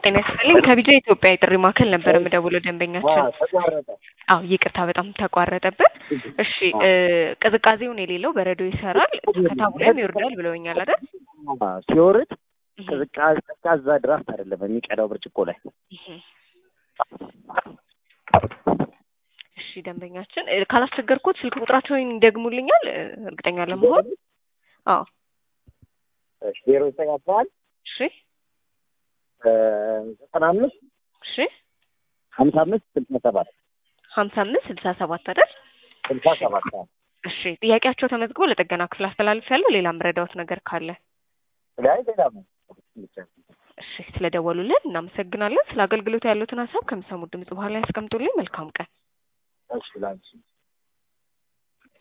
ጤና ይስጥልኝ ከቢጃ ኢትዮጵያ የጥሪ ማዕከል ነበር የምደውለው ደንበኛችን። ተቋረጠ። አዎ ይቅርታ በጣም ተቋረጠብን። እሺ እ ቅዝቃዜውን የሌለው በረዶ ይሰራል ከታቡ ላይም ይወርዳል ብለውኛል አይደል? ሲወርድ ቅዝቃዜ ቀዝቃዛ ድራፍት አይደለም የሚቀዳው ብርጭቆ ላይ እህ። እሺ ደንበኛችን እ ካላስቸገርኩት ስልክ ቁጥራቸውን ይደግሙልኛል እ እርግጠኛ ለመሆን? አዎ ዜሮ ዘጠኝ አስራ አንድ እሺ ዘጠና አምስት እሺ ሀምሳ አምስት ስልሳ ሰባት ሀምሳ አምስት ስልሳ ሰባት አይደል? ስልሳ ሰባት እሺ ጥያቄያቸው ተመዝግቦ ለጥገና ክፍል አስተላልፍ ያለው ሌላ ምረዳዎት ነገር ካለ ላይ ሌላ ነው እሺ ስለደወሉልን እናመሰግናለን። ስለ አገልግሎቱ ያሉትን ሀሳብ ከሚሰሙት ድምጽ በኋላ ያስቀምጡልኝ። መልካም ቀን። እሺ ላንቺ